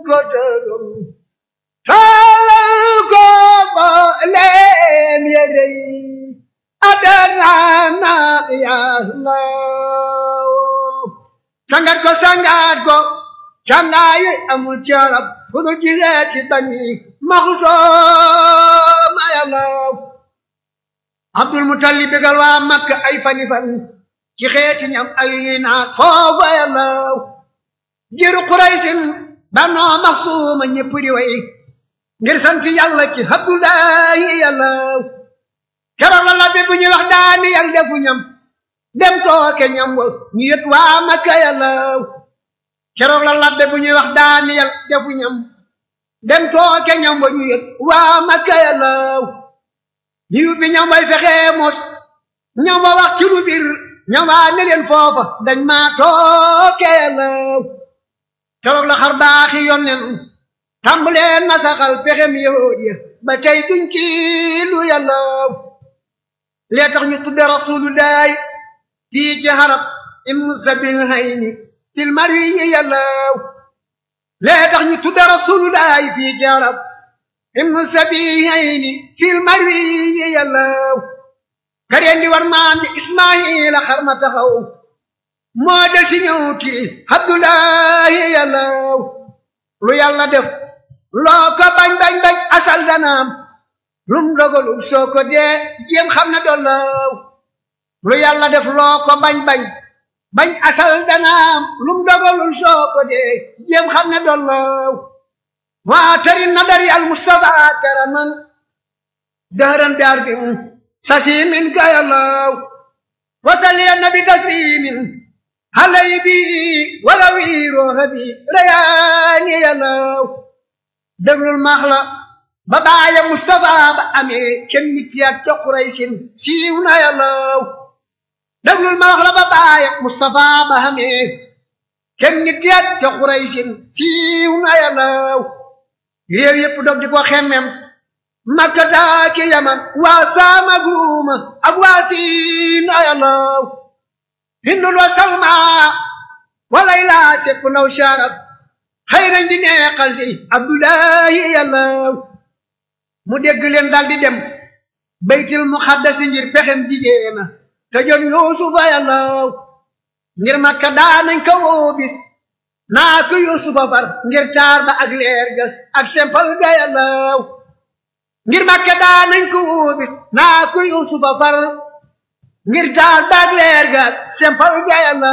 ko tëram taalal ko ba leen yërëy adarana yàlla sangat ko sangat ko cangaayi amul carab fu dul gisee ci bani maxusooma yàlla abdul mutalib bégal waa makka ay fani fan ci xeeti ñam ay naat foofa yàlla jiru quraysin banoo maxsuuma ñépp di way ngir sant yàlla ci abdullahi yàlla keroog la labbe bu ñuy wax daani yàlla defu ñam dem tooke ñam wa ñu yët waa makka yàlla keroog la labbe bu ñuy wax daani yàlla defu ñam dem tooke ñam wa ñu yët waa makka yàlla ñu yubbi ñam way fexee mos ñam wa wax ci lu bir ñam waa ne leen foofa dañ maa tooke yàlla keroog la xar baaxi yonnen tàmbalee nasaxal pexem yahood ya ba tey duñ ci lu yàlla lee tax ñu tudde rasulullahi fii ci harab im sabil hayni fil marwi yi yàlla lee tax ñu tudde rasulullahi fii ci harab im sabil hayni fil marwi yi yàlla kareen di war maam di ismaila xar ma taxaw moo del si ñëw ti abdullahi yàlla lu yàlla def loo ko bañ bañ bañ asal danaam lum dogalul soo ko dee jéem xam ne dollaw lu yàlla def loo ko bañ bañ bañ asal danaam lum dogalul soo ko dee jéem xam ne dollaw waa tari nadari al mustafa karaman dëran biar bi sasimin ka yàllaw wasali nabi taslimin halay bi wala wiiroo bi rayaani yàllaw déglul maax la ba baaya Mustafa ba amee kenn nit ya ca Quraysin siiw na yàllaw déglul maax la ba baaya Mustafa ba amee kenn nit ya ca Quraysin siiw na yàllaw réew yépp dog di ko xemmem Makka daaki Yaman waa Saam ak Ruuma ak waa Siin na yàllaw Hindul wa Salma walay laa sepp naw sharab xëy nañ di neexal si abdullahi yàlla mu dégg leen dal di dem baytil muxaddasi ngir pexem jigéena te jon yuusufa yàlla ngir makka daanañ ko woo bis naa ko yuusufa far ngir taar ba ak leer ga ak sempal ga yàlla ngir makka daanañ ko woo bis naa ko yuusufa far ngir taar ba ak leer ga ak sempal ga yàlla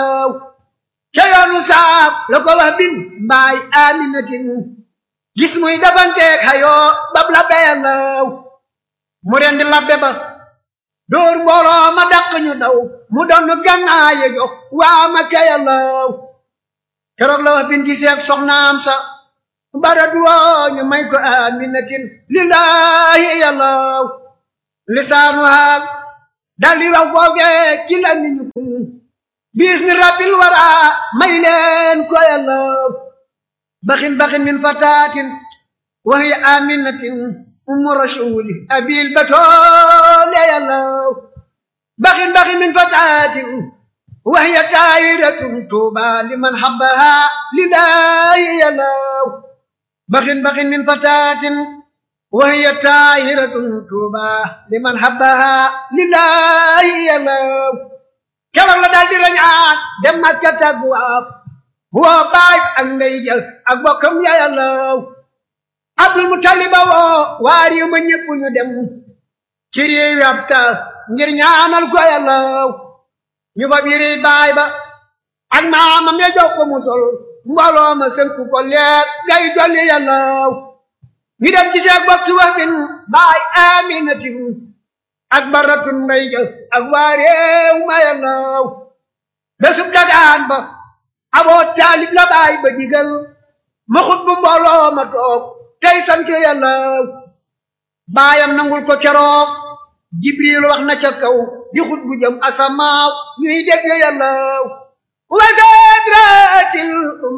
ca yoonu saab la ko wax bin mbaay aminatin gis muy dafanteeg xayoo bab labbe yàllaw mu rendi labbe ba dóor mbooloo ma dàq ñu daw mu doon gannaaye jox waa Makka yàllaw keroog la wax bin giseeg soxnaam sa bara duwoo ñu may ko aminatin lillahi yàllaw lisaanu haal dal di wax foofee ci la ñu biis mi rabbil wara may leen ko yàlla baxin baxin min fataatin wa hiya aminatin ummu rasuli abil batoole yàlla baxin baxin min fataatin wa hiya taayiratun tuuba liman habbaha lillahi yàlla baxin baxin min fataatin wa hiya taayiratun tuuba liman habbaha lillahi yàlla keroog la daal di rañaan dem Makka tàggu waaf woo baay ak ndey jël ak bokkam ya yàllaw Abdul Mutaliba woo waa réew ma ñëpp ñu dem ci réew yi ab taas ngir ñaanal ko yàllaw ñu fa biri baay ba ak maamam ya jox ko mu sol mbooloo ma sënku ko leer gay dolli yàllaw ñu dem gisee ak bokki wax bin baay aminatin ak baratun mbay jël ak waa réew ma yàllaw bésub dagaan ba aboo taalib la baay ba digal ma xut bu mbooloo ma toog tey sant yàllaw baayam nangul ko keroog jibril wax na ca kaw di xut bu jëm asamaaw ñuy dégg yàllaw wa sadratil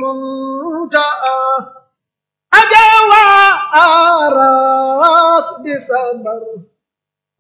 muntaa ajawa aras bi sabar